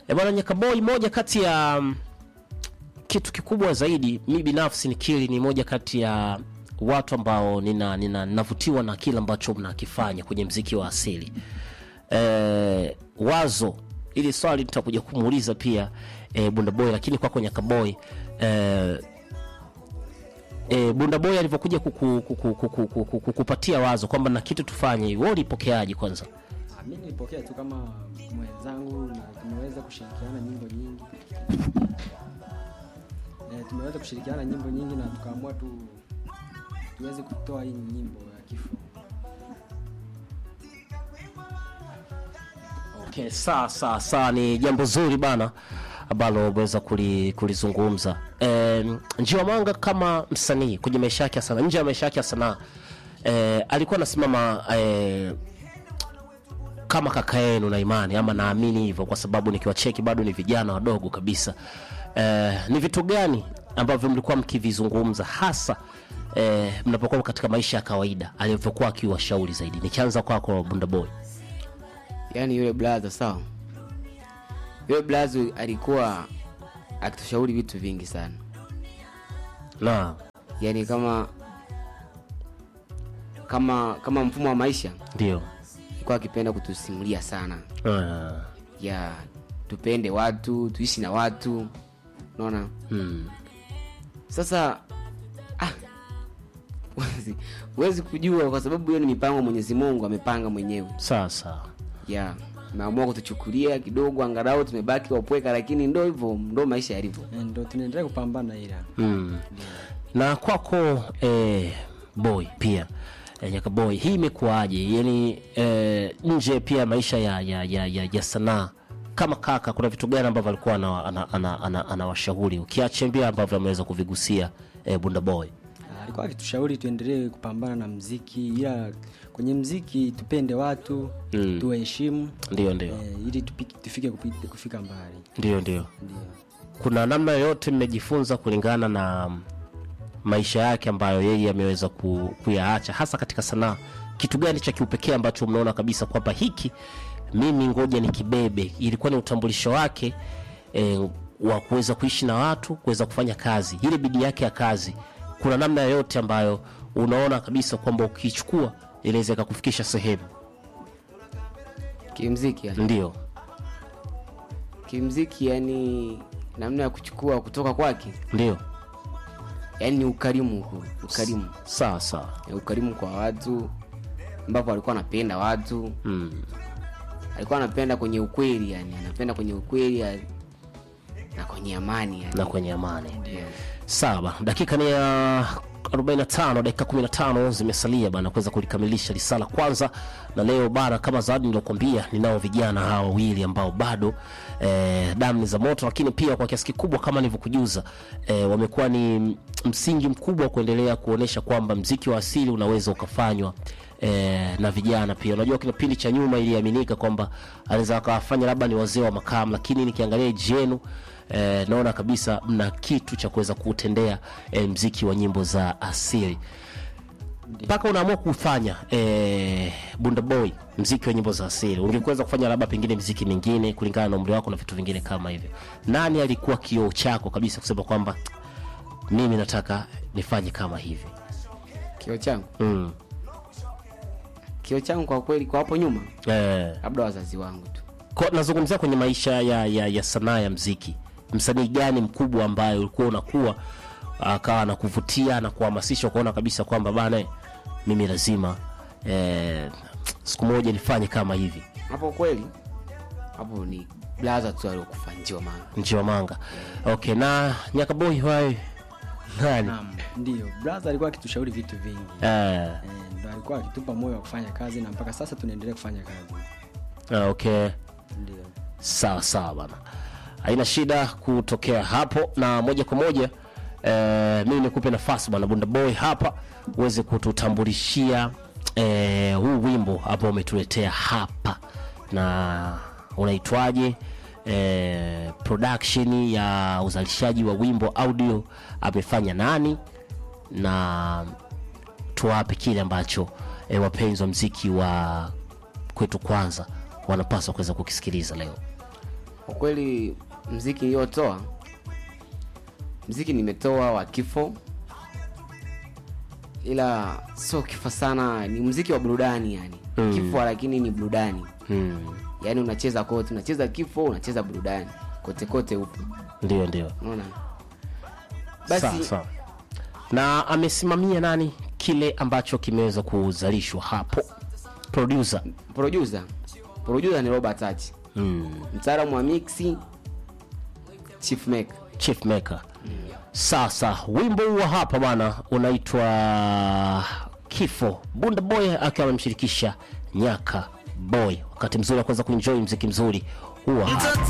E bwana Nyakaboi, moja kati ya mm, kitu kikubwa zaidi, mi binafsi nikiri, ni moja kati ya watu ambao nina nina navutiwa na kile ambacho mnakifanya kwenye mziki wa asili. E, wazo ili swali nitakuja kumuuliza pia e, Bunda Boy, lakini kwako Nyakaboy e, e, Bunda Boy alivyokuja kuku- kuku- kuku- kuku- kukupatia wazo kwamba na kitu tufanye hivi, wewe ulipokeaje kwanza? Ah, mi nilipokea tu kama mwenzangu na tumeweza kushirikiana nyimbo nyingi e, tumeweza kushirikiana nyimbo nyingi na tukaamua tu tuweze kutoa hii nyimbo ya kifo Okay, sawa sawa sawa, ni jambo zuri bana ambalo umeweza kuli- kulizungumza. E, Njiwa Mwanga kama msanii kwenye maisha yake ya sanaa, nje ya maisha yake ya sanaa e, alikuwa anasimama e, kama kaka yenu na imani ama naamini hivyo, kwa sababu nikiwacheki bado ni vijana wadogo kabisa. E, ni vitu gani ambavyo mlikuwa mkivizungumza hasa e, mnapokuwa katika maisha ya kawaida alivyokuwa akiwashauri zaidi? Nikianza kwako Bunda Boy. yaani yule blaza sawa yule blaza alikuwa akitushauri vitu vingi sana na yaani kama kama kama mfumo wa maisha ndio alikuwa akipenda kutusimulia sana Ah, ya tupende watu tuishi na watu unaona mm, sasa ah, huwezi- huwezi kujua kwa sababu hiyo ni mipango ya mwenyezi mungu amepanga mwenyewe sawa sawa ya ameamua kutuchukulia kidogo angalau tumebaki wapweka lakini ndo hivyo ndo maisha yalivyo e, ndo tunaendelea kupambana ila mm. na kwako eh, boy pia eh, nyaka boy hii imekuwaje yani eh, nje pia maisha ya, ya, ya, ya, ya sanaa kama kaka kuna vitu gani ambavyo alikuwa anawashauri ana, ana, ana, anawashauri ukiachembia ambavyo ameweza kuvigusia eh, bunda boy Ah, alikuwa akitushauri tuendelee kupambana na mziki ila kwenye mziki tupende watu Mm. tuwaheshimu ndio ndio e, ili tupiki, tufike kupi- kufika mbali ndio ndio ndio kuna namna yoyote mmejifunza kulingana na mm, maisha yake ambayo yeye ameweza ku, kuyaacha hasa katika sanaa kitu gani cha kiupekee ambacho mnaona kabisa kwamba hiki mimi ngoja ni kibebe ilikuwa ni utambulisho wake eh, wa kuweza kuishi na watu kuweza kufanya kazi ile bidii yake ya kazi kuna namna yoyote ambayo unaona kabisa kwamba ukiichukua inaweza ikakufikisha sehemu kimziki yani. ndio kimziki yani namna ya kuchukua kutoka kwake ndio yani ni ukarimu huko ukarimu sawa sawa Ni ukarimu kwa watu ambapo alikuwa anapenda watu mm. alikuwa anapenda kwenye ukweli yani anapenda kwenye ukweli ya- na kwenye amani yani. na kwenye amani yeah. sawa bana dakika ni ya 45 dakika 15 zimesalia bana kuweza kulikamilisha risala kwanza na leo bana kama zawadi niliokuambia ninao vijana hawa wawili ambao bado eh, damu ni za moto lakini pia kwa kiasi kikubwa kama nilivyokujuza eh, wamekuwa ni msingi mkubwa wa kuendelea kuonyesha kwamba mziki wa asili unaweza ukafanywa eh, na vijana pia unajua kipindi cha nyuma iliaminika kwamba anaweza akawafanya labda ni wazee wa makamu lakini nikiangalia eji yenu eh, naona kabisa mna kitu cha kuweza kuutendea eh, mziki wa nyimbo za asili mpaka unaamua kufanya eh, bunda boy mziki wa nyimbo za asili ungekuweza kufanya labda pengine mziki mingine kulingana na umri wako na vitu vingine kama hivyo nani alikuwa kioo chako kabisa kusema kwamba mimi nataka nifanye kama hivi kio changu mm. kio changu kwa kweli kwa hapo nyuma eh, labda wazazi wangu tu Kwa- nazungumzia kwenye maisha ya, ya, ya sanaa ya mziki msanii gani mkubwa ambaye ulikuwa unakuwa akawa anakuvutia na kuhamasisha ukaona kabisa kwamba bana mimi lazima eh, siku moja nifanye kama hivi hapo kweli hapo ni blaza tu aliokufa njiwa manga njiwa manga okay na nyakaboi wae nani Naam, ndio brother alikuwa akitushauri vitu vingi eh, Eh, ndo alikuwa akitupa moyo wa kufanya kazi na mpaka sasa tunaendelea kufanya kazi ah, okay ndio sawa sawa bana haina shida kutokea hapo na moja kwa moja eh, mimi nikupe nafasi bwana bunda boy hapa uweze kututambulishia eh, huu wimbo ambao umetuletea hapa na unaitwaje eh, production ya uzalishaji wa wimbo audio amefanya nani na tuwape kile ambacho e, wapenzi wa mziki wa kwetu kwanza wanapaswa kuweza kukisikiliza leo kwa kweli mziki niliyotoa mziki nimetoa wa kifo ila sio kifo sana ni mziki wa burudani yani Mm. kifo lakini ni burudani mm. yaani unacheza kote unacheza kifo unacheza burudani kote kote upo ndio ndio unaona sawa basi sawa na amesimamia nani kile ambacho kimeweza kuzalishwa hapo producer producer producer ni robert Hach. mm. mtaalamu wa mixi chief maker chief maker sasa wimbo huu wa hapa bwana unaitwa kifo bunda boy akiwa amemshirikisha nyaka boy wakati mzuri wa kuweza kuenjoy mziki mzuri huwa hapa